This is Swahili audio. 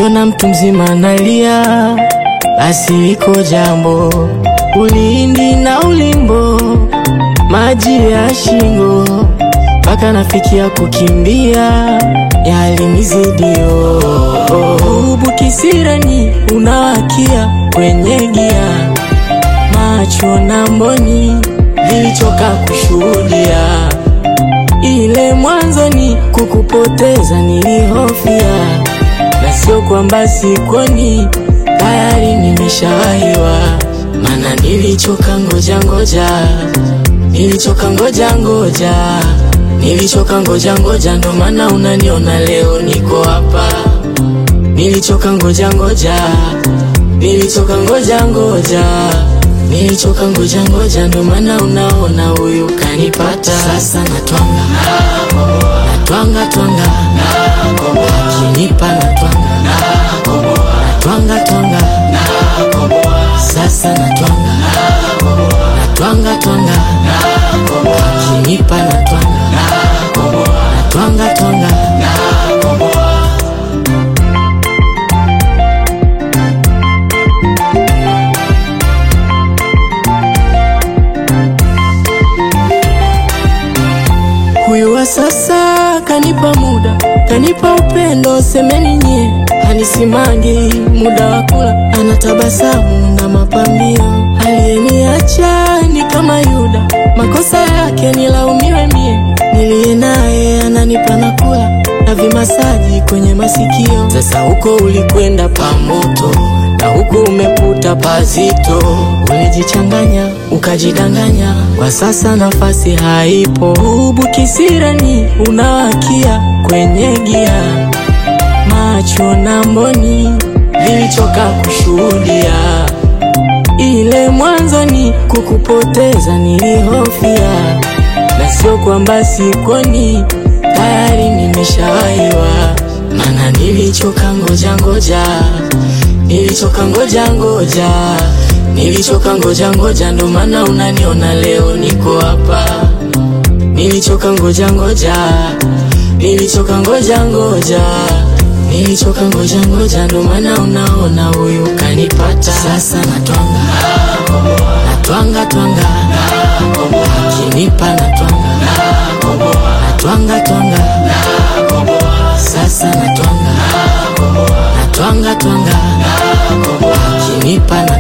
Ukiona mtu mzima analia, basi iko jambo. Ulindi na ulimbo, maji ya shingo, mpaka nafikia kukimbia, yalinizidio. Ubu kisirani unawakia kwenye gia, macho na mboni vilichoka kushuhudia ile mwanzoni kukupoteza nilihofia, na sio kwamba sikoni, tayari nimeshawahiwa. Mana nilichoka ngoja ngoja, nilichoka ngoja ngoja, nilichoka ngoja ngoja, ndo maana unaniona leo niko hapa. Nilichoka ngoja ngoja, nilichoka ngoja ngoja Nilichoka ngoja ngoja, ndo maana unaona huyu kanipata. Sasa natwanga natwanga twanga, akinipa natwanga natwanga twanga, sasa natwanga natwanga twanga, akinipa natwanga natwanga twanga. Huyu wa sasa kanipa muda, kanipa upendo, semeni nye, hanisimangi muda wa kula, anatabasamu na mapambio. Aliyeniacha ni kama Yuda, makosa yake nilaumiwe mie, niliye naye ananipa na kula na vimasaji kwenye masikio. Sasa huko ulikwenda pamoto na huku umeputa pazito, ulijichanganya ukajidanganya, kwa sasa nafasi haipo. Ubu kisirani unawakia kwenye gia, macho na mboni vilichoka kushuhudia. Ile mwanzoni kukupoteza nilihofia, na sio kwamba sikoni, tayari nimeshawahiwa. Mana nilichoka ngoja ngoja Nilichoka ngoja ngoja, nilichoka ngoja ngoja, ndo maana unaniona leo niko hapa. Nilichoka ngoja ngoja, nilichoka ngoja ngoja, nilichoka ngoja ngoja, ndo maana unaona huyu kanipata. Sasa natwanga natwanga twanga, akinipa natwanga natwanga twanga, sasa natwanga natwanga twanga akinipa